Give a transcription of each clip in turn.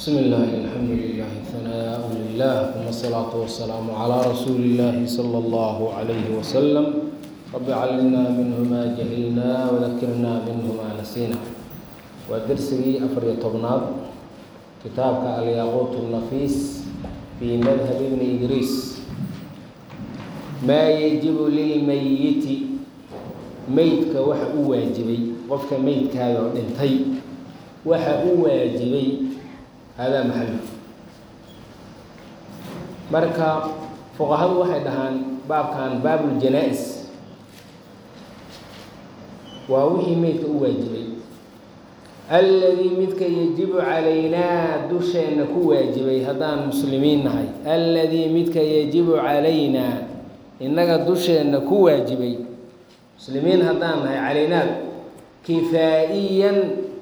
بسم الله الحمد لله ثناء لله ثم الصلاة والسلام على رسول الله صلى الله عليه وسلم رب علمنا منه ما جهلنا وذكرنا منه ما نسينا ودرسي أفر طبناد كتابك الياقوت النفيس في مذهب ابن إدريس ما يجب للميت meydka waxa u waajibay qofka meydkaaga oo dhintay waxa u waajibay hadaa maxalu marka fuqahadu waxay dhahaan baabkan baabuljanaa-is waa wixii meydka u waajibay alladii midka yajibu calaynaa dusheenna ku waajibay haddaan muslimiin nahay alladii midka yajibu calaynaa innaga dusheenna ku waajibay muslimiin haddaan nahay calaynaa kifaa'iyan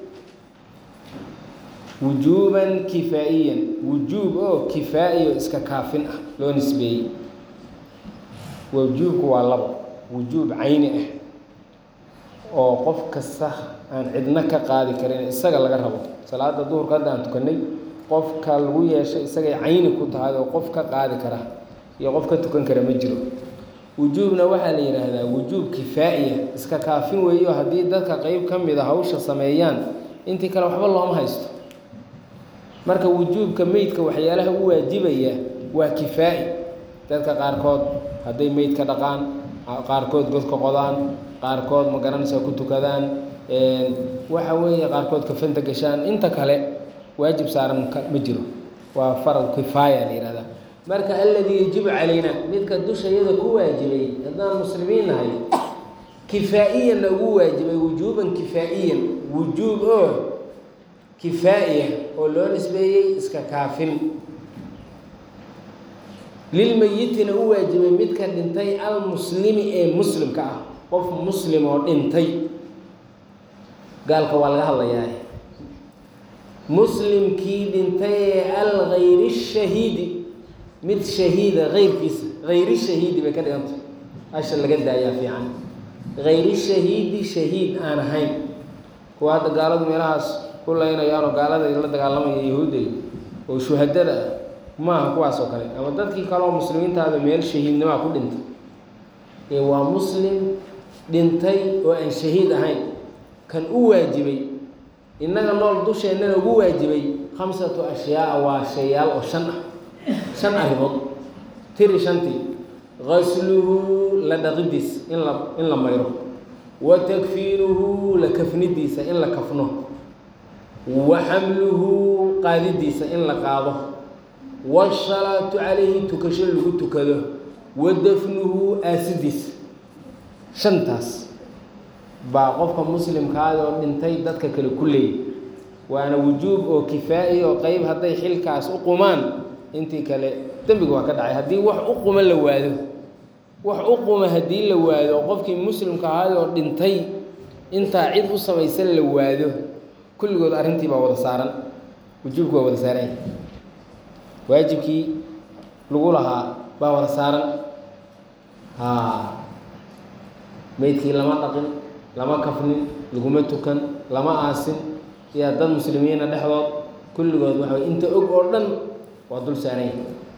wujuuban kifaa'iyan wujuub oo kifaa'iyo iska kaafin ah loo nisbeeyey wujuubku waa labo wujuub cayni ah oo qof kasta aan cidno ka qaadi karin isaga laga rabo salaada duhurka hadda aan tukanay qofka lagu yeeshay isagay cayni ku tahay oo qof ka qaadi kara iyo qof ka tukan kara ma jiro wujuubna waxaa la yidhaahdaa wujuub kifaa'iya iska kaafin weeyo haddii dadka qeyb ka mid a hawsha sameeyaan intii kale waxba looma haysto marka wujuubka meydka waxyaalaha u waajibaya waa kifaa'i dadka qaarkood hadday meydka dhaqaan qaarkood godka qodaan qaarkood ma garanaysaa ku tukadaan waxa weeye qaarkood kafanta gashaan inta kale waajib saaran ma jiro waa farad kifaaya la yihahdaa marka alladii yajibu calayna midka dushayada ku waajibay haddaan muslimiin nahay kifaa'iyanna ugu waajibay wujuuban kifaa'iyan wujuub oo kifaa'iya oo loo nisbeeyey iska kaafin lilmeyitina u waajibay midka dhintay almuslimi ee muslimka ah qof muslim oo dhintay gaalka waa laga hadlayaa muslimkii dhintay ee algayri shahiidi mid shahiida keyrkiisa hayri shahiidi bay ka dhigantay asha laga daayaa fiican hayri shahiidi shahiid aan ahayn kuwa hadda gaaladu meelahaas ku laynayaanoo gaalada la dagaalamaya yahuudday oo shuhadada ah maaha kuwaas oo kale ama dadkii kaleoo muslimiintaada meel shahiidnimaa ku dhintay ee waa muslim dhintay oo aan shahiid ahayn kan u waajibay innaga nool dusheennana ugu waajibay khamsatu ashyaaa waa shayaal oo shan ah shan arrimood tiri shantii gasluhu la dhaqidiisa in la in la mayro wa takfiinuhu la kafnidiisa in la kafno wa xamluhu qaadidiisa in la qaado waasalaatu calayhi tukasho lagu tukado wa dafnuhu aasidiisa shantaas baa qofka muslimkaada oo dhintay dadka kale ku leeyay waana wujuub oo kifaa'i oo qeyb hadday xilkaas u qumaan intii kale dembiga waa ka dhacay haddii wax u quma la waado wax u quma haddii la waado oo qofkii muslimka ahaay oo dhintay intaa cid u samaysan la waado kulligood arrintii baa wada saaran wujuubki waa wada saaran waajibkii lagu lahaa baa wada saaran haa meydkii lama dhaqin lama kafnin laguma tukan lama aasin yaa dad muslimiina dhexdood kulligood waxa way inta og oo dhan waa dul saaranya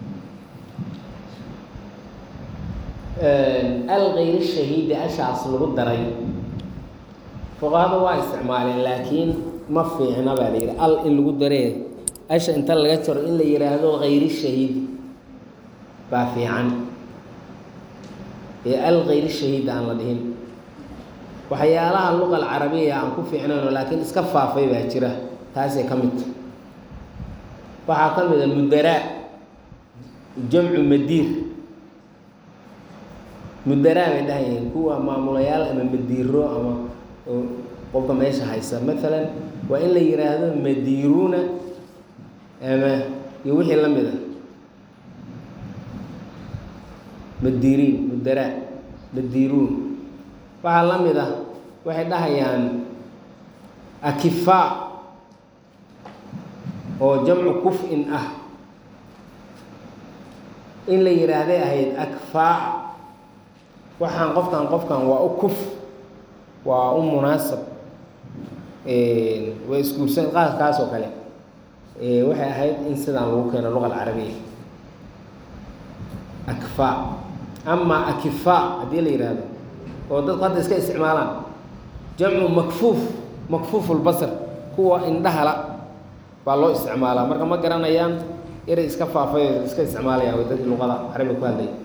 alkayr shahiidi ashaas lagu daray fuqahada waa isticmaaleen laakiin ma fiicna baa la yidhi al in lagu daree asha inta laga jaro in la yihaahdo hayri shahiid baa fiican ee alkayr shahiid aan la dhihin waxyaalaha luqa alcarabiya aan ku fiicnayno laakiin iska faafay baa jira taasay ka mid waxaa ka mid a mudaraa jamcu madiir mudaraa bay dhahayihiin kuwa maamulayaal ama madiiro ama qofka meesha haysa maalan waa in la yiraahdo madiiruuna ama iyo wixii la mid a madiiriin mudaraa madiiruun waxaa la mid ah waxay dhahayaan akifaa oo jamcu kuf-in ah in la yidhaahday ahayd akfaa waxaan qofkan qofkan waa u kuf waa u munaasab waa isguursan qaadkaas oo kale waxay ahayd in sidaan lagu keeno luqa alcarabiya akfaa amaa akifaa haddii la yidhaahdo oo dadku hadda iska isticmaalaan jamcu makfuuf makfuufulbasar kuwa indhahala baa loo isticmaalaa marka ma garanayaan eray iska faafay oo iska isticmaalayaan way dadkii luqada carabiga ku hadlaya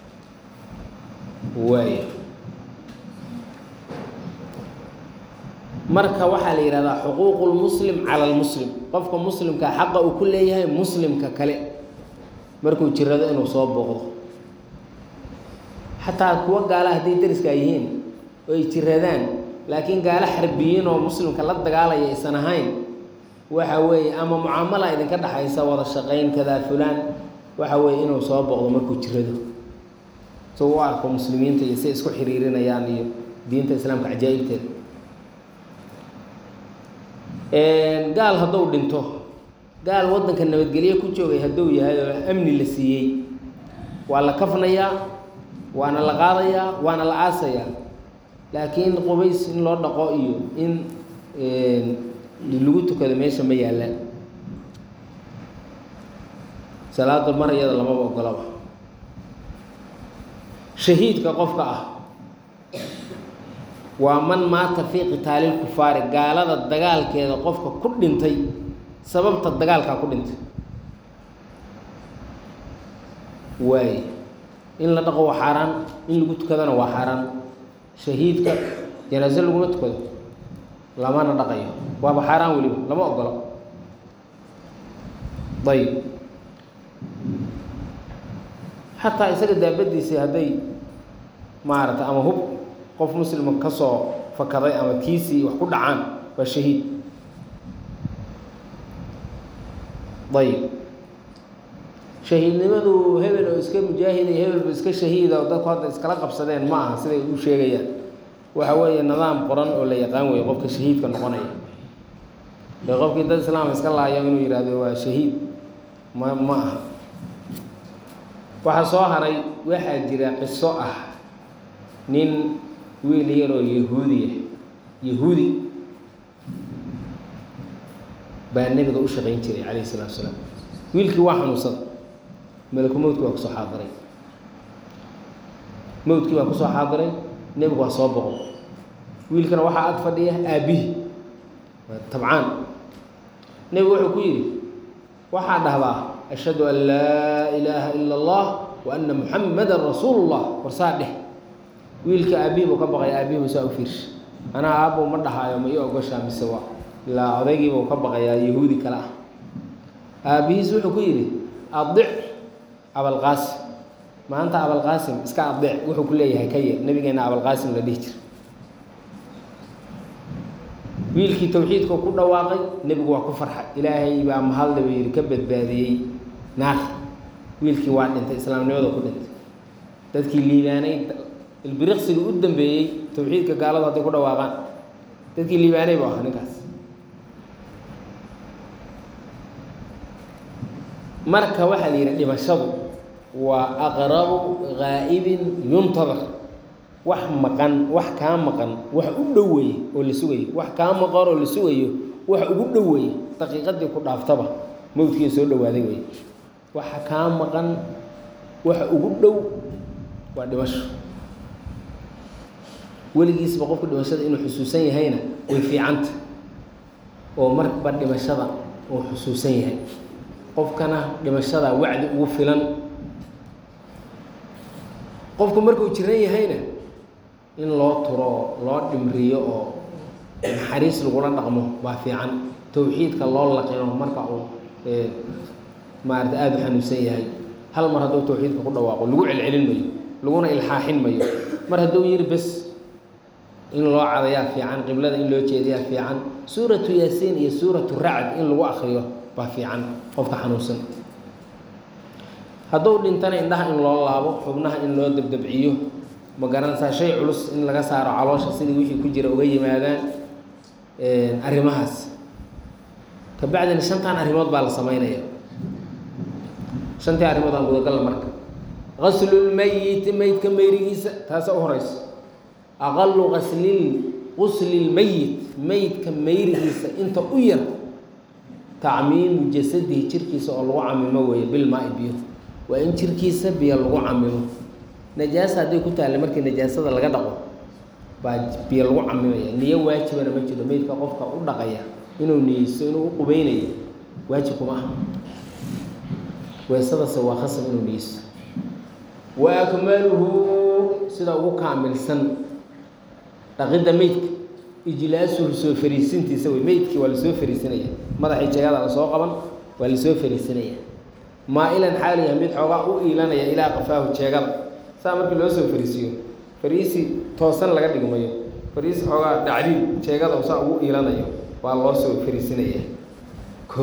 waaya marka waxaa la yidhahdaa xuquuqu lmuslim cala lmuslim qofka muslimka xaqa uu ku leeyahay muslimka kale markuu jirado inuu soo booqdo xataa kuwa gaala hadday dariska yihiin oo ay jiradaan laakiin gaalo xarbiyiin oo muslimka la dagaalaya aysan ahayn waxa weeye ama mucaamala idinka dhexaysa wada shaqayn kadaa fulaan waxa weeye inuu soo booqdo markuu jirado so u arko muslimiinta iyo siay isku xiriirinayaan iyo diinta islaamka cajaa'ibteeda gaal hadduu dhinto gaal waddanka nabadgelye ku joogay hadduu yahay oo amni la siiyey waa la kafnayaa waana la qaadayaa waana la aasayaa laakiin qubays in loo dhaqo iyo in lagu tukado meesha ma yaallaan salaada mar iyada lamaba ogolaba shahiidka qofka ah waa man maata fii qitaalil kufaari gaalada dagaalkeeda qofka ku dhintay sababta dagaalkaa ku dhintay waaye in la dhaqo waa xaaraan in lagu tukadana waa xaaraan shahiidka janaaso laguma tukado lamana dhaqayo waaba xaaraan weliba lama ogolo ayib xataa isaga daabadiisii hadday maarata ama hub qof muslima ka soo fakaday ama kiisii wax ku dhacaan waa shahiid ayib shahiidnimadu hebel oo iska mujaahida iyo hebelba iska shahiida oo dadku hadda iskala qabsadeen ma aha siday u sheegayaan waxa weeye nidaam qoran oo la yaqaan weeye qofka shahiidka noqonaya ee qofkii dad islaam iska laayo inuu yihahdo waa shahiid ma ma aha waxaa soo haray waxaa jira qiso ah nin wiil yaroo yahuudiya yahuudi baa nebiga u shaqayn jiray calayhi salatu salaam wiilkii waa xanuunsada malaku mowdki waa kusoo xaadiray mowdkii baa kusoo xaadiray nebigu waa soo boqo wiilkana waxaa ag fadhiya aabbihi waa tabcaan nebigu wuxuu ku yidhi waxaa dhahdaa ashhadu an laa ilaaha ila allah wa anna muxamadan rasuulu llah warsaa dheh wiilka aabbihi buu ka baqaya aabbihi buu saa u fiirsha anaa aabbow ma dhahaayo ma ii ogoshaa mise waa ilaa odaygiibuu ka baqayaa yahuudi kale ah aabbihiis wuxuu ku yidhi adic abalqaasim maanta abalqaasim iska adic wuxuu ku leeyahay ka yeel nabigeena abalqaasim la dhihi jira wiilkii tawxiidka ku dhawaaqay nebigu waa ku farxay ilaahay baa mahadle buu yidhi ka badbaadiyey naarta wiilkii waa dhintay islaamnimada ku dhintay dadkii liibaanay ilbiriqsigii u dambeeyey tawxiidka gaaladu hadday ku dhawaaqaan dadkii liibaanay buu ahaa ninkaas marka waxaa la yidhi dhimashadu waa aqrabu gaa'ibin yuntadar wax maqan wax kaa maqan wax u dhoweeye oo la sugayo wax kaa maqan oo la sugayo wax ugu dhoweeye daqiiqadii ku dhaaftaba mowdkii soo dhowaaday wey waxa kaa maqan waxa ugu dhow waa dhimasho weligiisba qofka dhimashada inuu xusuusan yahayna way fiicanta oo marba dhimashada uu xusuusan yahay qofkana dhimashada wacdi ugu filan qofku markuu jiran yahayna in loo turo oo loo dhimriyo oo naxariis lagula dhaqmo baa fiican tawxiidka loo laqino marka uu maarata aada u xanuunsan yahay hal mar hadduu tawxiidka ku dhawaaqo lagu celcelin mayo laguna ilxaaxin mayo mar hadduu yiri bes in loo cadayaa fiican qiblada in loo jeediyaa fiican suuratu yaasiin iyo suuratu racd in lagu akriyo baa fiican qofka xanuunsan hadduu dhintana indhaha in loo laabo xubnaha in loo dabdabciyo ma garanaysaa shay culus in laga saaro caloosha sidii wixii ku jira uga yimaadaan arrimahaas kabacdina shantan arrimood baa la samaynaya shantii arrimood aan gudagalla marka gaslulmeyiti meydka meyrigiisa taasa u horeysa aqalu gaslil guslilmeyit meydka meyrigiisa inta u yar tacmiimu jasadihi jirkiisa oo lagu camimo weeye bilmaa-i biyo waa in jirkiisa biyo lagu camimo najaasa hadday ku taalla markii najaasada laga dhaqo baa biyo lagu camimaya niyo waajibana ma jiro meydka qofka u dhaqaya inuu niyeysto inuu u qubeynayo waajib kuma ah weesadase waa khasab inuu niyeysto wa akmaluhu sida ugu kaamilsan dhaqidda meydka ijlaasuhu soo fariisintiisa wey meydkii waa lasoo fariisinaya madaxii jegada lasoo qaban waa lasoo fariisinaya maa-ilan xaaliya mid xoogaa u iilanaya ilaa qafaahu jeegada saa markii loo soo fariisiyo fariisi toosan laga dhigmayo fariisi xoogaa dhacdiid jeegada saa ugu iilanayo waa loo soo fariisinaya ko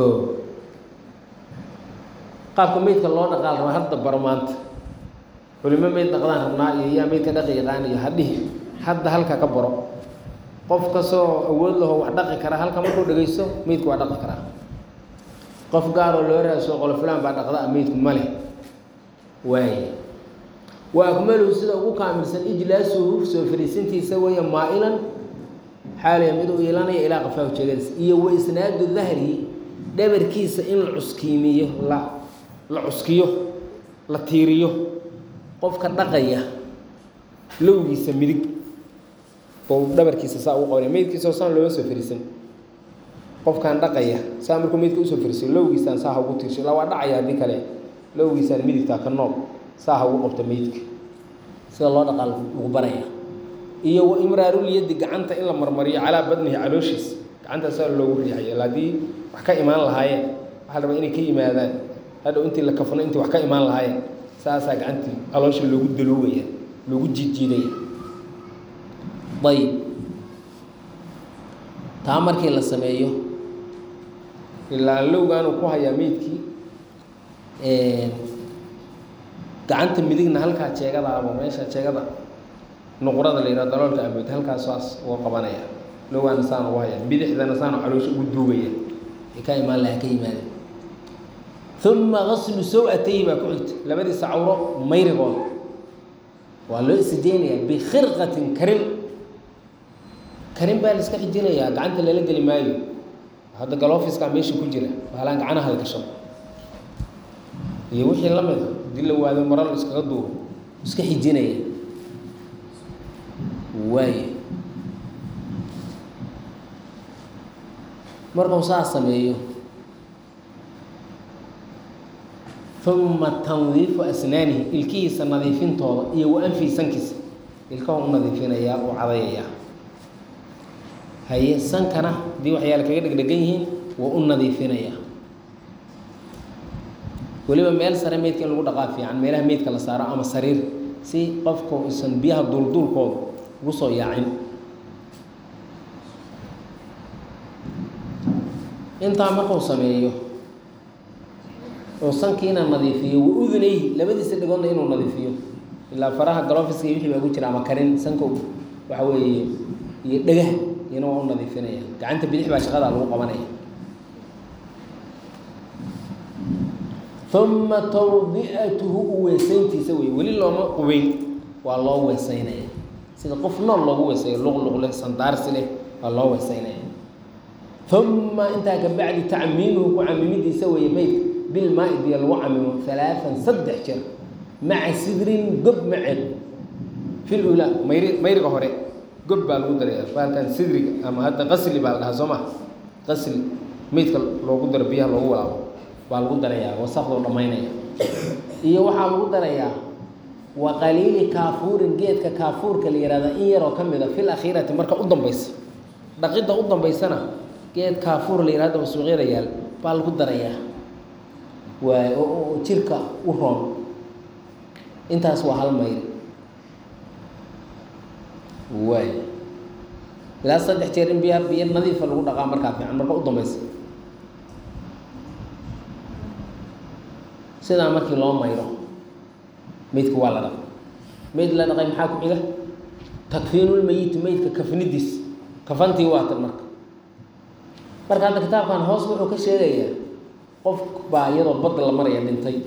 qaabka meydka loo dhaqaal raba hadda baro maanta culimo meyd dhaqdaan rabnaa iyo yaa meydka dhaqi yaqaan iyo hadhihi hadda halka ka baro qof kastoo awood laho wax dhaqi kara halka markuu dhegeysto meydku waa dhaqi karaa qof gaaroo loo raaso qolo fulaan baa dhaqda meydku ma leh waay wa akmaluhu sida ugu kaamilsan ijlaasuhu soo fariisintiisa weeye maa-ilan xaaliya mid u iilanaya ilaa qafaahu jeegadiisa iyo wa isnaadu dahri dhabarkiisa in la cuskiimiyo la la cuskiyo la tiiriyo qofka dhaqaya lowgiisa midig oo dhabarkiisa saa ugu qabanaya meydkiisao saan looma soo fariisan qofkaan dhaqaya saa markuu meydka usoo fariisiyo lowgiisaan saa ha ugu tiirsho ilaa waa dhacaya haddii kale lowgiisaan midigtaa ka nool saa ha ugu qabta meydka sida loo dhaqaa lagu baraya iyo wa imraarulyadi gacanta in la marmariyo calaa badnihi calooshiisa gacantaa saa loogu riixayo ila haddii wax ka imaan lahaayeen waxaa rabaa inay ka yimaadaan hadhow intii la kafno intii wax ka imaan lahaayeen saasaa gacantii caloosha loogu daluugaya loogu jiidjiidaya ayib taa markii la sameeyo ilaa lowgaanuu ku hayaa meydkii gacanta midigna halkaa jeegadaaba meesha jeegada nuqurada la yidhaha daloolka amood halkaas saas uga qabanaya lowgaana saan ugu haya bidixdana saanu caloosha ugu duugaya ay ka imaan laha ka yimaada uma gaslu saw-atayhi baa ku xigta labadiisa cawro mayrigooda waa loo isijeynayaa bikhirqatin karin karin baa la iska xijinayaa gacanta lala geli maayo hadda galofiskaa meesha ku jira baalaan gacanaha la gasho iyo wixii la mid a haddii la waado maro la iskaga duuro iska xijinaya waayo markuu saa sameeyo uma tandiifu asnaanihi ilkihiisa nadiifintooda iyo wa anfihi sankiisa ilkahu u nadiifinayaa u cadayayaa haye sankana haddii waxyaala kaga dhegdhegan yihiin waa u nadiifinayaa weliba meel sare meydka in lagu dhaqaa fiican meelaha meydka la saaro ama sariir si qofku isan biyaha duulduulkooda ugu soo yaacin intaa markuu sameeyo oo sankiina nadiifiyo wa udunayhi labadiisa dhigoodna inuu nadiifiyo ilaa faraha galofiska iyo wixii baa ku jira ama karin sanka waxa weeye iyo dhegah iyana waa u nadiifinaya gacanta bidix baa shaqadaa lagu qabanaya uma tawdi'atuhu u weesayntiisa wey weli looma qubeyn waa loo weesaynaya sida qof nool loogu weesayo luqluq leh sandaarsi leh waa loo weesaynaya uma intaa ka bacdi tacmiimuhu ku camimidiisa weeye meydka bilmaa-i biyo lagu camimo alaaan saddex jeer maca sidrin gob maceed fil ulaa mayri mayriga hore gob baa lagu daraya baalkan sidriga ama hadda qasli baa la dhahaa soo ma qasli meydka loogu daro biyaha loogu walaabo baa lagu darayaa wasaqdoo dhammaynaya iyo waxaa lagu darayaa wa qaliili kaafuurin geedka kaafuurka la yihahda in yaroo ka mid a fil akhiirati marka u dambaysa dhaqidda u dambaysana geed kaafuur la yihahdo suuqyada yaal baa lagu darayaa waay oo jirka u roon intaas waa hal mayl waay ilaa saddex jeer in biya biyo nadiifa lagu dhaqaa markaa fiican marka u dambaysa sidaa markii loo mayro meydka waa la dhaqay meyd la dhaqay maxaa ku xiga takfiinulmeyiti meydka kafnidiis kafantii waa tan marka marka hadda kitaabkan hoos wuxuu ka sheegayaa qof baa iyadoo badda la maraya dhintay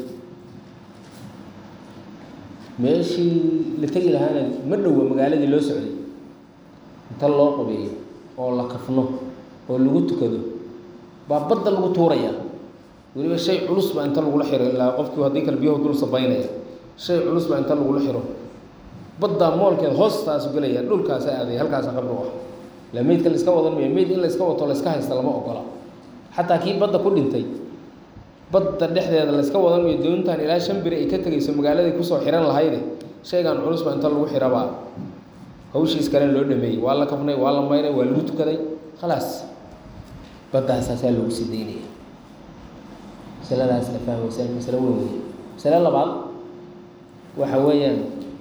meeshii la tegi lahaana ma dhowa magaaladii loo socday inta loo qubeeyo oo la kafno oo lagu tukado baa badda lagu tuuraya weliba shay culus baa inta lagula xiro ilaa qofkii haddii kale biyahu dul sabaynaya shay culus baa inta lagula xiro baddaa moolkeed hoostaasu gelaya dhulkaasa aaday halkaasa qabri u ah ila meydka la iska wadan mayo meyd in la iska wato la iska haysta lama ogola xataa kii badda ku dhintay badda dhexdeeda la iska wadan mayo doontan ilaa shan biri ay ka tegayso magaaladay kusoo xihan lahayde shaygan culus baa inta lagu xirabaa hawshiis kalena loo dhameeyey waa la kafnay waa la mayray waa lagu tukaday khalaas baddaasasaa loogu sii daynaya masaladaas la fahmaysa masalo weyn wey masalo labaad waxa weeyaan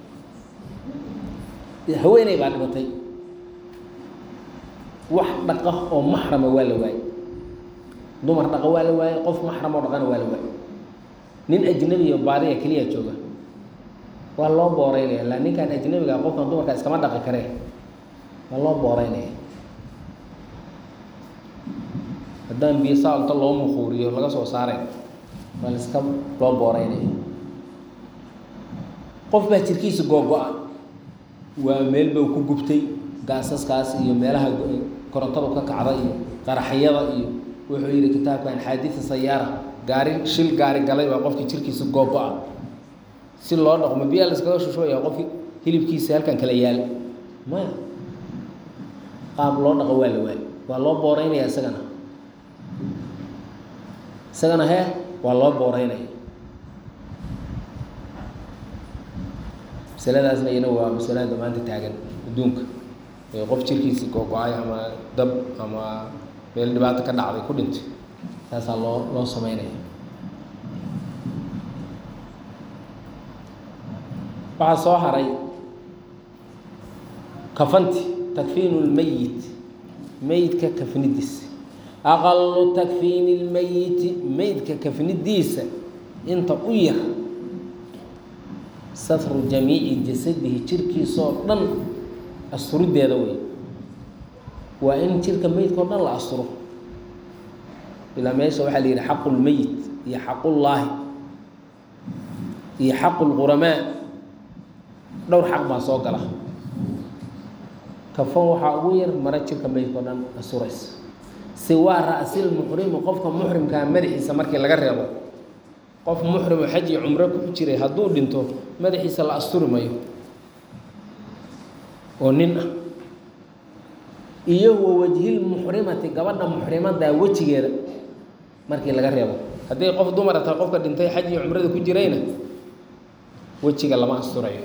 haweeney baa dhimatay wax dhaqa oo maxrama waa la waayey dumar dhaqa waa la waayey qof maxram oo dhaqana waa la waayey nin ajnabi iyo baadiya keliya jooga waa loo booreynaya la ninkaan ajnabiga qofkan dumarka iskama dhaqi karee waa loo booreynaya haddaan biyo saalta loo muquuriyo laga soo saaray waa la iska loo booreynaya qof baa jirkiisa googo-a waa meel bau ku gubtay gaasaskaas iyo meelaha korontadu ka kacda iyo qaraxyada iyo wuxuu yidhi kitaabkan xaadisa sayaara gaari shil gaari galay baa qofkii jirkiisa googo-a si loo dhaqmo biyaa la iskaga shushubaya qofki hilibkiisa halkan kala yaala maya qaab loo dhaqo waa la waay waa loo booreynaya isagana isagana hee waa loo booreynaya masaladaasna iyana waa masalada maanta taagan adduunka ee qof jirkiisi googo-ay ama dab ama meel dhibaato ka dhacday ku dhintay saasaa loo loo sameynaya waxaa soo haray kafanti takfiinu lmeyit meydka kafnidiisa aqalu takfiini lmeyiti meydka kafnidiisa inta u yar satru jamiici jasadihi jirkiisoo dhan asturideeda wey waa in jirka meydkao dhan la asturo ilaa meesha waxaa la yidhi xaqu lmeyit iyo xaqullaahi iyo xaqu lquramaa dhowr xaq baa soo gala kafan waxaa ugu yar mara jirka meydkao dhan asturaysa siwaa ra'sil muxrimi qofka muxrimkaa madaxiisa markii laga reebo qof muxrimo xaj iyo cumro ku jiray hadduu dhinto madaxiisa la asturi mayo oo nin ah iyo wa wajhil muxrimati gabadha muxrimadaa wejigeeda markii laga reebo haddii qof dumara tahay qofka dhintay xaj iyo cumrada ku jirayna wejiga lama asturayo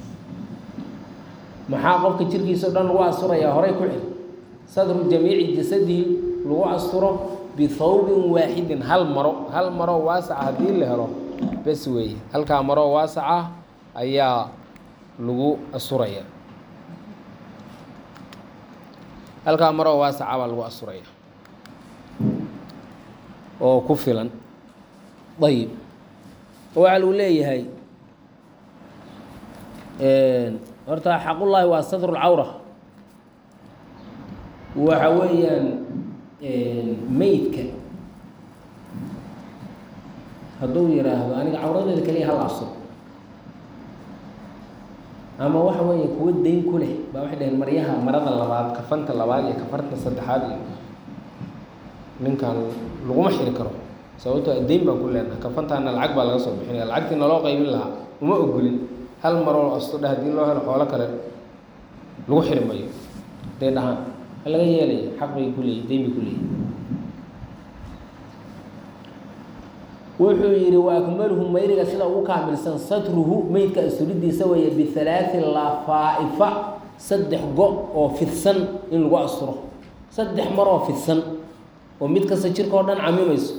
maxaa qofka jirkiisa o dhan lagu asturayaa horay ku xil sadru jamiici jasadihi lagu asturo bihawbin waaxidin hal maro hal maroo waasaca haddii la helo bes weeye halkaa maroo waasaca ayaa lagu asuraya halkaa maroo waasaca baa lagu asuraya oo ku filan ayib waxaa lagu leeyahay horta xaqullaahi waa satru lcawra waxa weeyaan meydka hadduu yidhaahdo aniga cawradeeda kaliya hal asur ama waxa weeye kuwa dayn ku leh baa waxay dhaheen maryaha marada labaad kafanta labaad iyo kafarta saddexaad iyo ninkan laguma xiri karo sababtoo dayn baan ku leenaha kafantaana lacag baa laga soo bixinaya lacagtii naloo qaybin lahaa uma ogolin hal maroo astudha haddii loo helo xoolo kale lagu xiri mayo day dhahaan laga yeelaya xaq bay ku leeyihin dayn bay ku leeyihin wuxuu yidhi wa akmaluhu mayriga sida ugu kaamilsan satruhu meydka asturidiisa weeye bihalaaثi lafaa'ifa saddex go oo fidsan in lagu asturo saddex maroo fidsan oo mid kasta jirka oo dhan camimayso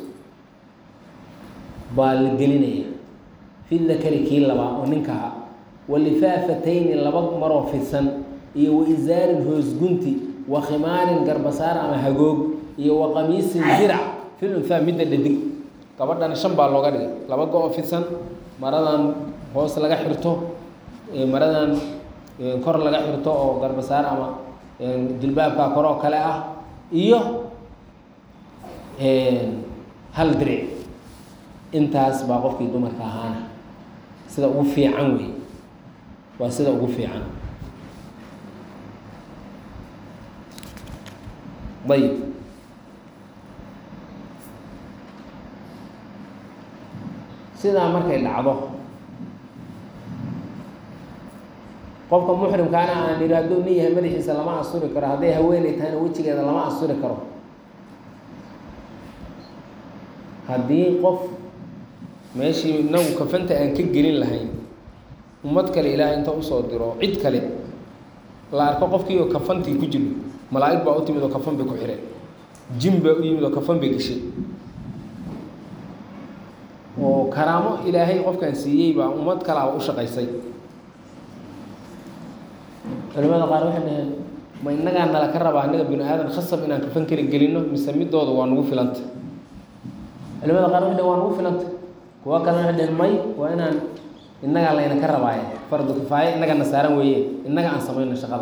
baa la gelinaya fi dakari kii labaa oo ninkaha walifaafatayni laba maroo fidsan iyo wa isaarin hoosgunti wa khimaarin garbasaar ama hagoog iyo wa qamiisin dirac fil unhaa midda dhadig gabadhana shan baa looga dhigay laba go-o fidsan maradan hoos laga xirto maradan kor laga xirto oo garbasaar ama jilbaabka kor oo kale ah iyo hal diric intaas baa qofkii dumarka ahaana sida ugu fiican wey waa sida ugu fiican ayib sidaa markay dhacdo qofka muxrimkaana aan idhi hadduu nin yahay madaxiisa lama asturi karo hadday haweeney tahayna wejigeeda lama asturi karo haddii qof meeshii inagu kafanta aan ka gelin lahayn ummad kale ilaahay inta usoo diro cid kale la arko qofkii oo kafantii ku jiro malaa'ig baa u timid oo kafan bay ku xireen jin baa u yimid oo kafan bay geshay oo karaamo ilaahay qofkan siiyey baa ummad kalaaba u shaqaysay culimada qaar waxay dhaheen ma innagaa nala ka rabaa innaga bini aadan khasab inaan kafan kala gelino mise midooda waa nagu filanta culimada qaar waxay dhaheen waa nagu filanta kuwa kalena waxay dhaheen may waa inaan innagaa layna ka rabaaye fardu kifaaye innagana saaran weeye innaga aan samayno shaqada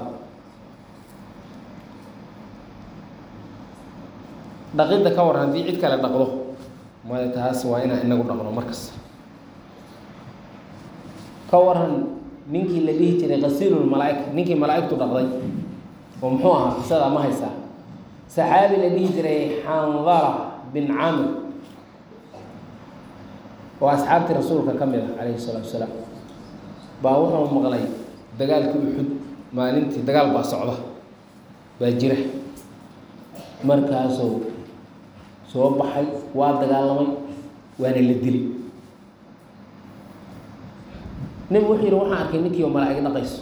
dhaqidda ka waran haddii cid kale dhaqdo maya taas waa inaan inagu dhaqno markasta ka waran ninkii la dhihi jiray kasiilul malaaika ninkii malaa'igtu dhaqday oo muxuu ahaa qisadaa ma haysaa saxaabi la dhihi jiray xandala bin camir oo asxaabtii rasuulka ka mid ah calayhi salaatu wasalaam baa wuxuu maqlay dagaalkii uxud maalintii dagaal baa socda baa jira markaasuu soo baxay waa dagaalamay waana la dili nebigu wuxuu yihi waxaan arkay ninkii oo malaa'ig dhaqayso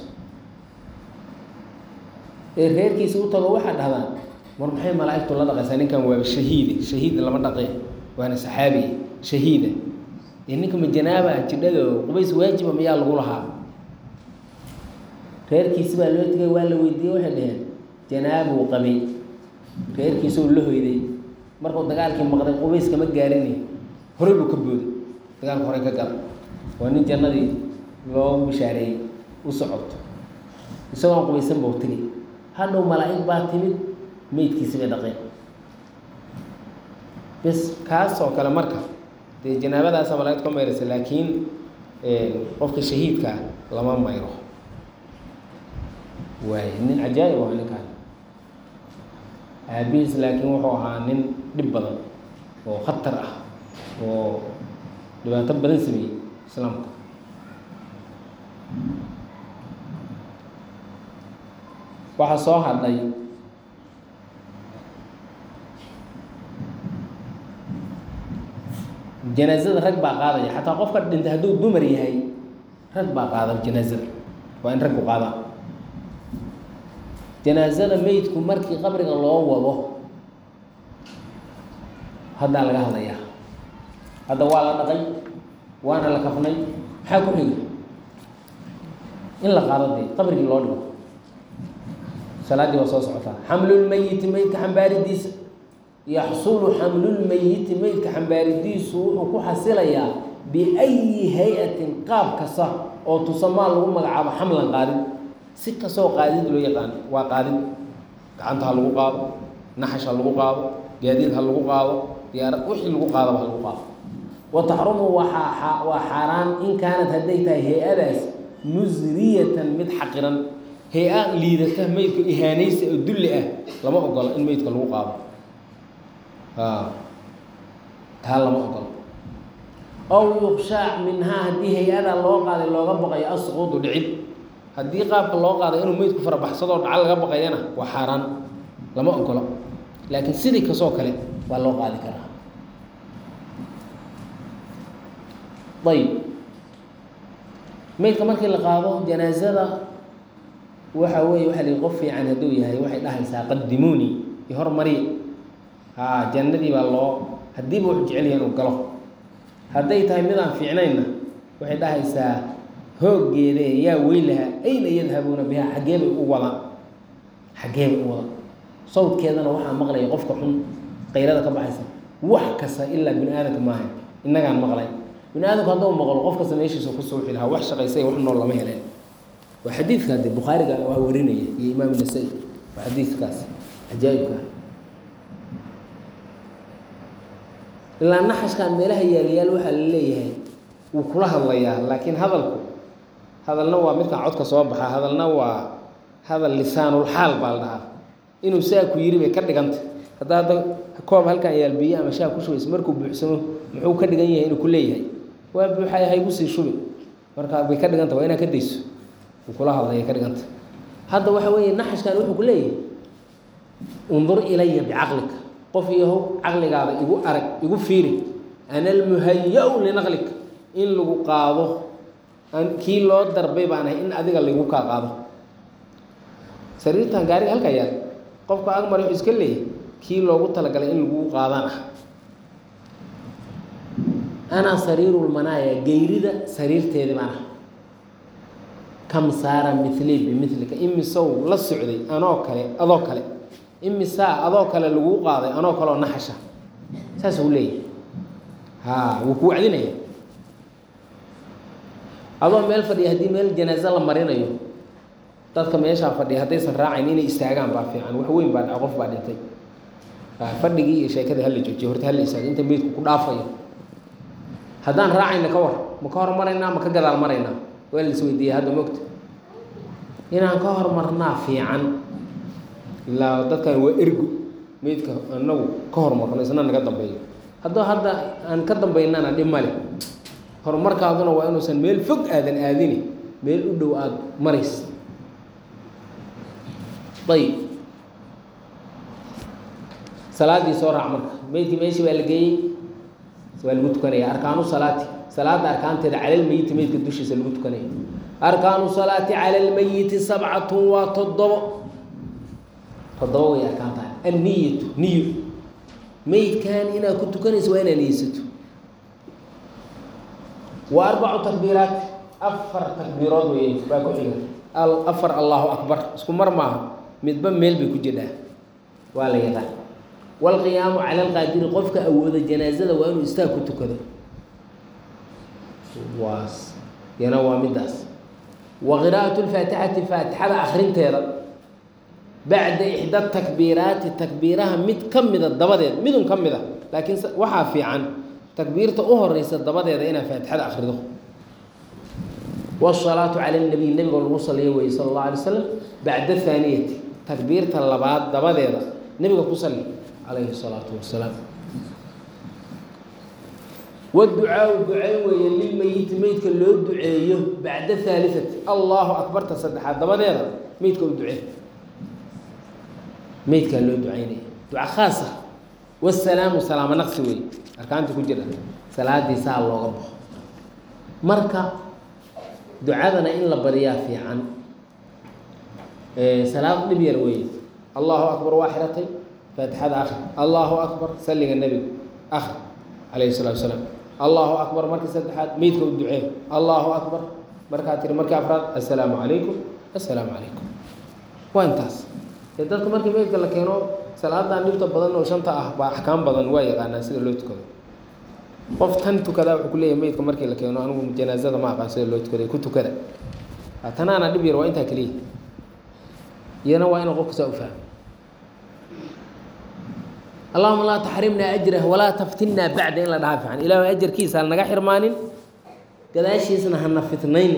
ee reerkiisa u tago waxaa dhahdaan mar maxay malaa'igtu la dhaqaysaa ninkan waaba shahiide shahiid lama dhaqe waana saxaabiye shahiida ee ninka ma janaaba jidhado qubays waajiba miyaa lagu lahaa reerkiisi baa loo tegay waa la weydiiyey waxay dhaheen janaabuu qabay reerkiisuu la hoyday markuu dagaalkii maqday qubays kama gaarini horey buu ka booday dagaalka horey ka gala waa nin jannadii loogu bishaareeyey u socoto isagoon qubaysan buu tegi hadhow malaa'ig baa timid meydkiisi bay dhaqeen bes kaas oo kale marka dee janaabadaasa malaa'igtu ka mayraysa laakiin qofka shahiidkaa lama mayro waay nin cajaa'ib waa ninkaan aabihiis laakiin wuxuu ahaa nin dhib badan oo khatar ah oo dhibaato badan sameeyey islaamka waxaa soo hadhay janaazada rag baa qaadaya xataa qofka dhintay hadduu dumar yahay rag baa qaada janaazada waa in raggu qaadaan janaazada meydku markii qabriga loo wado haddaa laga hadlayaa hadda waa la dhaqay waana la kafnay maxaa ku xiga in la qaado dee qabrigii loo dhigo salaaddii waa soo socotaa xamlulmeyiti meydka xambaaridiisa yaxsulu xamlulmeyiti meydka xambaaridiisu wuxuu ku xasilayaa biayi hay-atin qaab kasta oo tusamaa lagu magacaabo xamlan qaadid si kastoo qaadid loo yaqaan waa qaadid gacanta ha lagu qaado naxash ha lagu qaado gaadiid ha lagu qaado diyaarad wixii lagu qaadaba ha lagu qaado wa taxrumu waa waa xaaraan in kaanad hadday tahay hay-adaas musriyatan mid xaqiran hay-a liidata meydka ihaanaysa oo dulli ah lama ogola in meydka lagu qaado taa lama ogola ow yuqshaac minhaa haddii hay-ada loo qaaday looga baqayo asquudu dhicid haddii qaabka loo qaaday inuu meydku farabaxsadoo dhacal laga baqayana waa xaaraan lama ogola laakiin sidii kasoo kale waa loo qaadi karaa ayb meydka markii la qaado janaazada waxa weeye waxa lihi qof fiican hadduu yahay waxay dhahaysaa qadimuuni iyo hormariya haa jannadii baa loo haddiiba wuxuu jecel yahay inuu galo hadday tahay mid aan fiicnaynna waxay dhahaysaa hooggeede yaa weylaha ayna yadhabuuna bihaa xaggee bay u wadaan xaggee bay u wadaan sawdkeedana waxaa maqlaya qofka xun qayrada ka baxaysa wax kasta ilaa bini aadamka maaha innagaan maqlay bini aadamku hadduu maqlo qof kasta meeshiisa ku suuxi lahaa wax shaqaysay wax nool lama heleen waa xadiidka de bukhaariga waa warinaya iyo imaam nasa-i waa xadiidkaas cajaa'ibka ilaa naxashkan meelaha yaalayaal waxaa la leeyahay wuu kula hadlayaa laakiin hadalku hadalna waa midkan codka soo baxa hadalna waa hadal lisaanulxaal baa la dhahaa inuu saa ku yiri bay ka dhiganta hadda hadda koob halkan yaal biyo ama shaah ku shubaysa markuu buuxsamo muxuu ka dhigan yahay inuu ku leeyahay waa buuxay haygu sii shubi marka bay ka dhiganta waa inaad ka dayso uu kula hadlaya ka dhiganta hadda waxa weeye naxashkan wuxuu ku leeyahay undur ilaya bicaqlika qof yahow caqligaada igu arag igu fiiri ana almuhaya-u linaqlika in lagu qaado kii loo darbay baan ahay in adiga lagu kaa qaado sariirtan gaariga halkaa yaal qofka agmar wuxuu iska leeyahay kii loogu talagalay in lagu qaadaan ah anaa sariirulmanaaya geyrida sariirteedi baan ah kam saara milii bimilika imisow la socday anoo kale adoo kale imisaa adoo kale lagu qaaday anoo kaleoo naxasha saas uu leeyahay ha wuu ku wacdinaya adoo meel fadhiya haddii meel janaaso la marinayo dadka meeshaa fadhiya haddaysan raacayn inay istaagaan baa fiican wax weyn baa dhaca qof baa dhintay fadhigii iyo sheekadii hala joojiyo horta hala istaago inta meydku ku dhaafayo haddaan raacayna ka war ma ka hormaraynaa ma ka gadaal maraynaa waa la isweydiiyey hadda mogta inaan ka hormarnaa fiican ilaa dadkan waa ergu meydka anagu ka hormarno isna naga dambeeyo haddoo hadda aan ka dambaynana dhib male horumarkaaduna waa inuusan meel fog aadan aadini meel u dhow aada marays ayib salaadii soo raac marka meydkii meeshii baa la geeyey waa lagu tukanaya arkaanu salaati salaada arkaanteeda cala lmeyiti meydka dushiisa lagu tukanaya arkaanu salaati cala lmeyiti sabcatun waa toddobo toddobo way arkaan tahay anniyatu niyo meydkan inaad ku tukanayso waa inaad niyeysato wa arbacu takbiiraat afar takbiirood wey baa ku xiga afar allahu akbar isku mar maaha midba meel bay ku jirdhaa waa la yaqaan waalqiyaamu cala alqaadiri qofka awooda janaazada waa inuu istaag ku tukado waas yana waa middaas wa qiraa'atu lfaatixati faatixada akrinteeda bacda ixda takbiiraati takbiiraha mid ka mida dabadeed midun ka mida laakiin waxaa fiican takbiirta u horeysa dabadeeda inaad faatixada akrido wsalaatu cala nabiy nabiga lagu saliyo weye sala allahu alay slam bacda haaniyati takbiirta labaad dabadeeda nebiga ku sali calayhi salaatu wasalaam waducaau ducay weeye lilmeyiti meydka loo duceeyo bacda haaliati allahu akbarta saddexaad dabadeeda meydka u ducee meydkaa loo ducaynaya duca khaasa wasalaamu salaamo naqsi wey arkaanta ku jira salaadii saa looga baxo marka ducadana in la bariyaa fiican salaad dhib yar weeye allahu akbar waa xiratay faatixada akri allahu akbar salliga nebiga akri calayhi salatu wasalaam allahu akbar markii saddexaad meydka u ducee allahu akbar markaa tiri markii afraad assalaamu calaykum assalaamu calaykum waa intaas dee dadka markii meydka la keeno salaadan dhibta badan oo shanta ah baa axkaam badan waa yaqaanaa sida loo tukado qof tan tukadaa wuxuu ku leeyahay meydka markii la keeno anigu janaazada ma aqaan sida loo tukaday ku tukada tanaana dhib yar waa intaa keliya iyana waa inuu qofka saa u fahmo allahuma laa taxrimnaa ajrah walaa taftinnaa bacda in la dhahaa fiican ilaahu ajarkiisa ha naga xirmaanin gadaashiisna hana fitnayni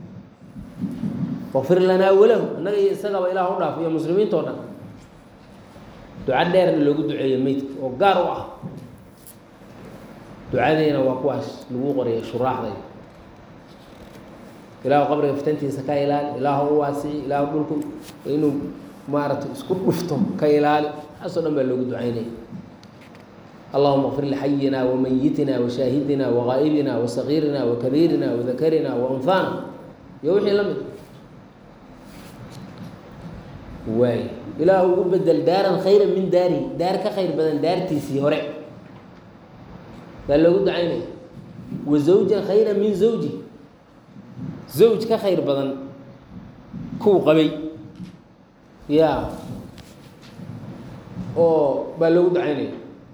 wafir lanaa walahu annaga iyo isagaba ilaah u dhaaf iyo muslimiinta o dhan duca dheerna loogu duceeyo meydka oo gaar u ah ducadeena waa kuwaas lagu qoraya shuraaxday ilaahu qabriga fitantiisa ka ilaali ilaahu u waasici ilaahu dhulku inuu maaragtay isku dhufto ka ilaali taasoo dhan baa loogu ducaynaya allahuma kfir lixayina wamayitina washaahidina wagaa'ibina wasagiirina wakabiirina wadakarina waunhaana iyo wixii la mid waay ilaahu ugu bedel daaran khayra min daari daar ka khayr badan daartiisii hore baa loogu ducaynaya wa zawjan khayra min zawji zawj ka khayr badan kuu qabay ya oo baa loogu ducaynaya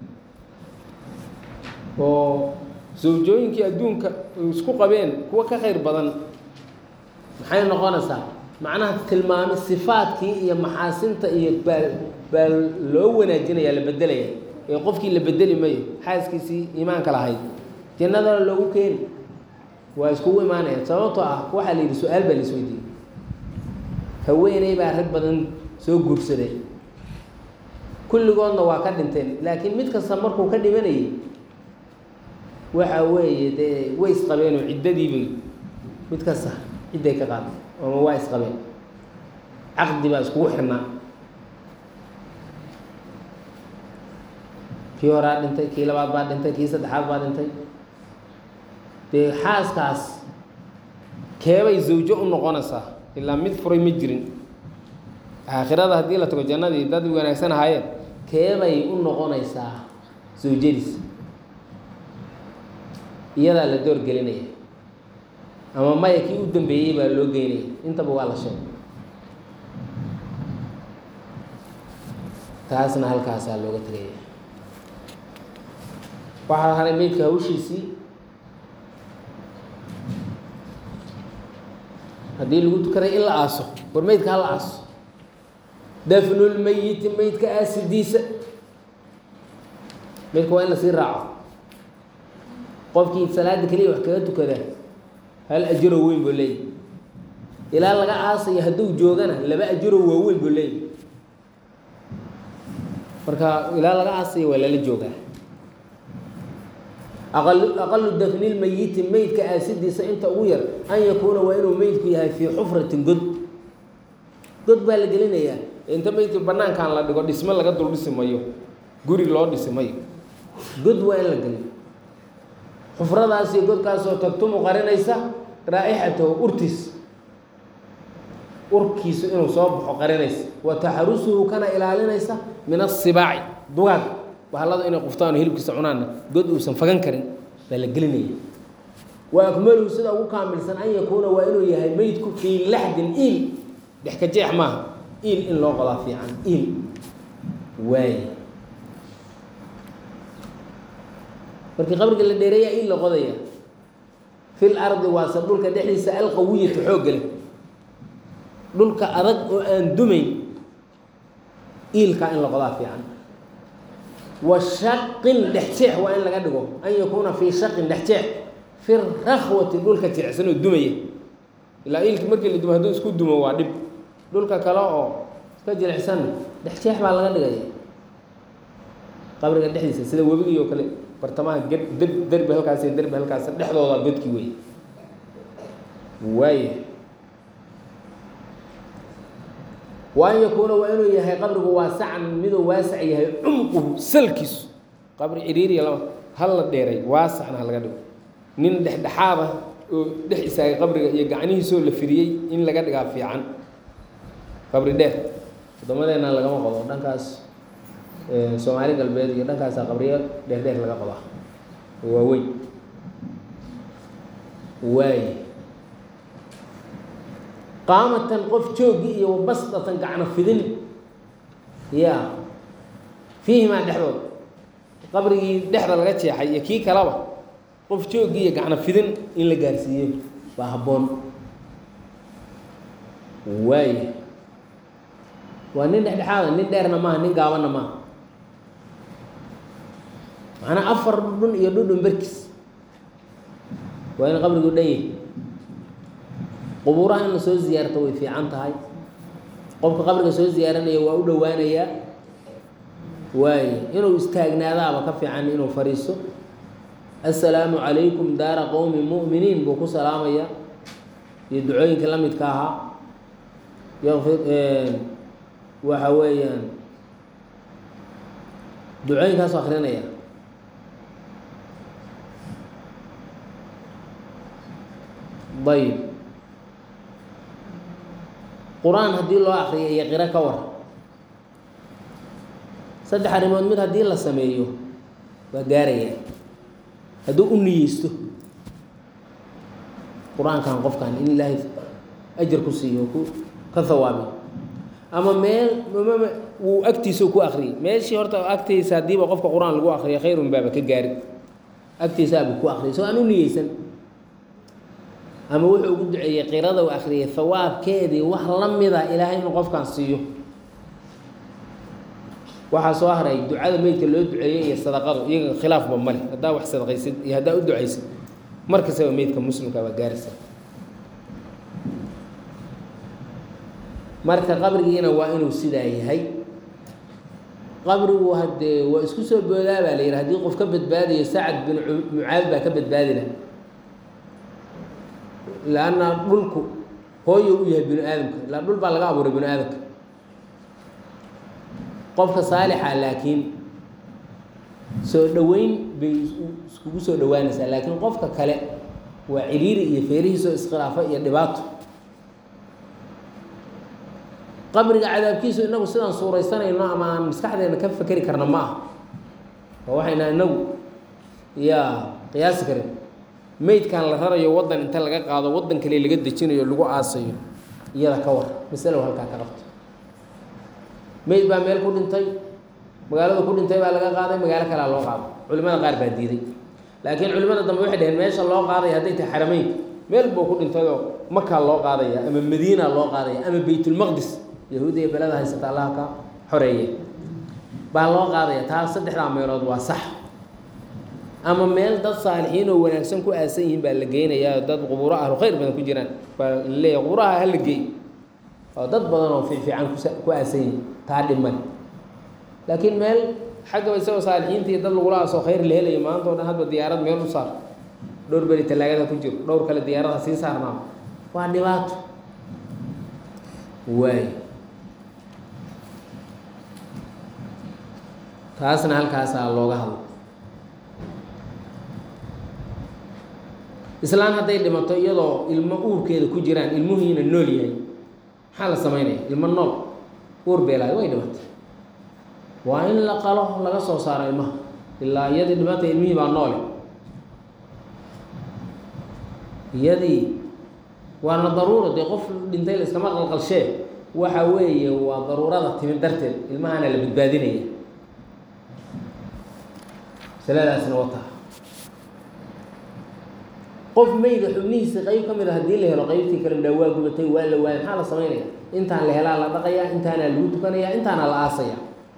oo zawjooyinkii adduunka isku qabeen kuwa ka khayr badan maxay noqonaysaa macnaha tilmaami sifaadkii iyo maxaasinta iyo baa baa loo wanaajinaya la bedelaya ee qofkii la bedeli mayo xaaskiisii iimaanka lahayd jannadana loogu keeni waa iskugu imaanaya sababtoo ah waxaa la yidhi su-aal baa la isweydiiyey haweeney baa rag badan soo guursaday kulligoodna waa ka dhinteen laakiin mid kasta markuu ka dhimanayay waxa weeye dee way isqabeenoo ciddadiibay mid kasta cidday ka qaaday ama waa isqabeen caqdi baa iskugu xirnaa kii horaa dhintay kii labaad baa dhintay kii saddexaad baa dhintay dee xaaskaas keebay zawjo u noqonaysaa ilaa mid furay ma jirin aakhirada haddii la tago jannadii dad wanaagsan ahaayeen keebay u noqonaysaa zawjadiis iyadaa la door gelinaya ama maya kii u dambeeyey baa loo geynaya intaba waa la sheegay taasna halkaasaa looga tegaya waxaa haray meydka hawshiisii haddii lagu tukaday in la aaso war meydka ha la aaso dafnulmeyiti meydka aasidiisa meydka waa in lasii raaco qofkii salaada keliya wax kaga tukada hal ajiro weyn buu leeyahy ilaa laga aasayo hadduu joogana laba ajiro waaweyn buu leeyahy marka ilaa laga aasayo waa lala joogaa aqal aqalu dafnilmeyiti meydka aasidiisa inta ugu yar an yakuuna waa inuu meydku yahay fii xufratin god god baa la gelinayaa inta meydka banaankan la dhigo dhismo laga dul dhisi mayo guri loo dhisi mayo god waa in la geliyo xufradaasi godkaasoo tagtumu qarinaysa raa'ixatahu urtiis urkiisu inuu soo baxo qarinaysa wa taxarusuhu kana ilaalinaysa min asibaaci dugaag bahalada inay quftaan oo hilibkiisa cunaanna god uusan fagan karin baa la gelinaya wa akmaluhu sida ugu kaamilsan an yakuuna waa inuu yahay meydku fii laxdin iil dhex ka jeex maaha iil in loo qodaa fiican iil waay markii qabriga la dheereeya iil la qodaya fil ardi waase dhulka dhexdiisa alqawiyatu xoogga leh dhulka adag oo aan dumayn iilkaa in la qodaa fiican wa shaqin dhex jeex waa in laga dhigo an yakuuna fii shaqin dhex jeex fi rakhwati dhulka jeecsan oo dumaya ilaa iilki markii la dumo hadduu isku dumo waa dhib dhulka kale oo iska jilicsan dhex jeex baa laga dhigaya qabriga dhexdiisa sida webigii oo kale bartamaha ged deb derbi halkaas iyo derbi halkaas dhexdooda godki wey waaya wa an yakuuna waa inuu yahay qabrigu waasacan miduu waasac yahay cumquhu salkiisu qabri ciriiriya lama hal la dheeray waasacna ha laga dhigo nin dhexdhexaada oo dhex istaagay qabriga iyo gacnihiisoo la fidiyey in laga dhigaa fiican qabri dheer wadamadeena lagama qodo dhankaas soomaali galbeed iyo dhankaasa qabriyo dheer dheer laga qodaa waaweyn waay qaamatan qof joogi iyo wabasdatan gacno fidin ya fiihimaa dhexdooda qabrigii dhexda laga jeexay iyo kii kaleba qof joogi iyo gacno fidin in la gaarsiiyo baa habboon waay waa nin dhexdhexaada nin dheerna maaha nin gaabanna maaha macnaa afar dhudhun iyo dhudhun berkis waa in qabrigu dhan yahy qubuuraha in la soo ziyaarto way fiican tahay qofka qabriga soo ziyaaranaya waa u dhowaanayaa waaye inuu istaagnaadaaba ka fiican inuu fadhiisto assalaamu calaykum daara qowmi mu'miniin buu ku salaamayaa iyo ducooyinka la midka ahaa yaqfir waxa weeyaan ducooyinkaasu akrinaya ayb qur-aan haddii loo akriyo iyo qiro ka war saddex arrimood mid haddii la sameeyo waa gaaraya hadduu u niyeysto qur-aankan qofkan in ilaahay ajar ku siiyo ku ka hawaabi ama meel mama wuu agtiisa ku akriyay meeshii horta agtiisa haddiiba qofka qur-aan lagu akriyo khayrun baaba ka gaari agtiisaabu ku akriyay soo aan u niyeysan ama wuxuu ugu duceeyey qirada u akriyay hawaabkeedii wax la mida ilaahay inuu qofkan siiyo waxaa soo haray ducada meydka loo duceeyey iyo sadaqadu iyaga khilaafba male haddaa wax sadaqaysid iyo haddaa u ducaysid mar kastaba meydka muslimka waa gaaraysa marka qabrigiina waa inuu sidaa yahay qabrigu haddee waa isku soo boodaa baa la yidhi haddii qof ka badbaadayo sacad bin mucaad baa ka badbaadi laha lanna dhulku hooyo u yahay binu aadamka ilaa dhul baa laga abuuray binu aadamka qofka saalixa laakiin soo dhoweyn bay iskugu soo dhowaanaysaa laakiin qofka kale waa ciriiri iyo feerihiisoo iskhilaafo iyo dhibaato qabriga cadaabkiisu inagu sidaan suuraysanayno ama aan maskaxdeena ka fekeri karna ma ah oo waxayna inagu yaa qiyaasi karin meydkan la rarayo waddan inta laga qaado waddan kale laga dejinayo lagu aasayo iyada ka war masalow halkaa ka qabto meyd baa meel ku dhintay magaalada ku dhintay baa laga qaaday magaalo kalea loo qaado culimada qaar baa diiday laakiin culimada dambe waxay dhaheen meesha loo qaadaya hadday tahay xarameyn meel buu ku dhintayoo makaa loo qaadaya ama madiina loo qaadaya ama baytulmaqdis yahuudiya belada haysata allaha ka xoreeye baa loo qaadaya taa saddexdaa meelood waa sax ama meel dad saalixiin oo wanaagsan ku aasan yihiin baa la geynayaa dad qubuuro ahlu khayr badan ku jiraan baa laleeyahy qubuuraha hala geey oo dad badan oo fiifiican kus ku aasan yihiin taa dhiman laakiin meel xaggaba isagoo saalixiinta iyo dad lagula aasoo khayr la helayo maanta o dhan hadba diyaarad meel u saar dhowr beri talaagada ku jiro dhowr kale diyaarada sii saarnaa waa dhibaato waay taasna halkaasaa looga hadlo islaan hadday dhimato iyadoo ilmo uurkeeda ku jiraan ilmuhiina nool yahay maxaa la samaynaya ilmo nool uur beelaayo way dhimatay waa in la qalo laga soo saaro ilmaha ilaa iyadii dhimatay ilmihii baa noole iyadii waana daruura dee qof dhintay la iskama qalqalshee waxa weeye waa daruurada timid darteed ilmahana la badbaadinaya masaladaasna wataa qof meyda xubnihiisa qeyb ka mid a haddii la helo qeybtii kale midhaa waa gubatay waa la waayay maxaa la samaynaya intaan la helaa la dhaqayaa intaana lagu tukanaya intaana la aasaya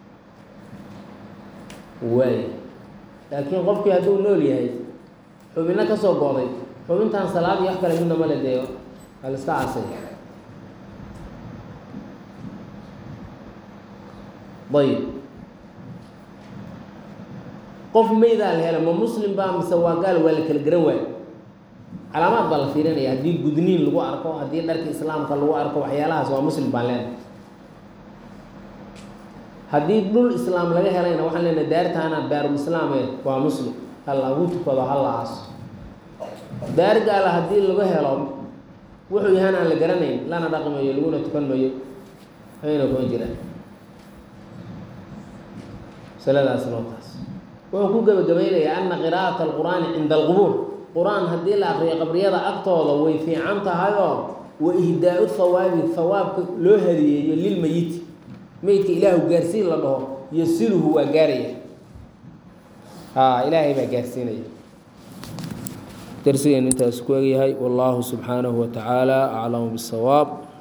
waay laakiin qofkii hadduu nool yahay xubinno ka soo gooday xubintaan salaad iyo wax kale midna male dee waa la iska aasaya ayib qof meydaa la helo ma muslim baa mise waa gaal waa la kala garan waayo calaamaad baa la fiirinaya haddii gudniin lagu arko haddii dharka islaamka lagu arko waxyaalahaas waa muslim baan leenahay haddii dhul islaam laga helayna waxaan leenahay daartaana daarul islaame waa muslim ha lagu tukado ha la aaso daar gaala haddii laga helo wuxuu yahaan aan la garanayn lana dhaqi mayo laguna tukan mayo ayna kuma jiraan masaladaasna waa taas wuxuu ku gebagabaynayaa ana qiraa'ata alqur'aani cinda alqubuur qur-aan haddii la akriyo qabriyada agtooda way fiican tahay oo wa ihdaa-u hawaabi hawaabka loo hadiyeeyo lilmeyiti meydka ilaahu gaarsiin la dhaho yasiluhu waa gaaraya haa ilaahay baa gaarsiinaya darsigeen intaas ku egyahay wallaahu subxaanahu wa tacaala aclamu bisawaab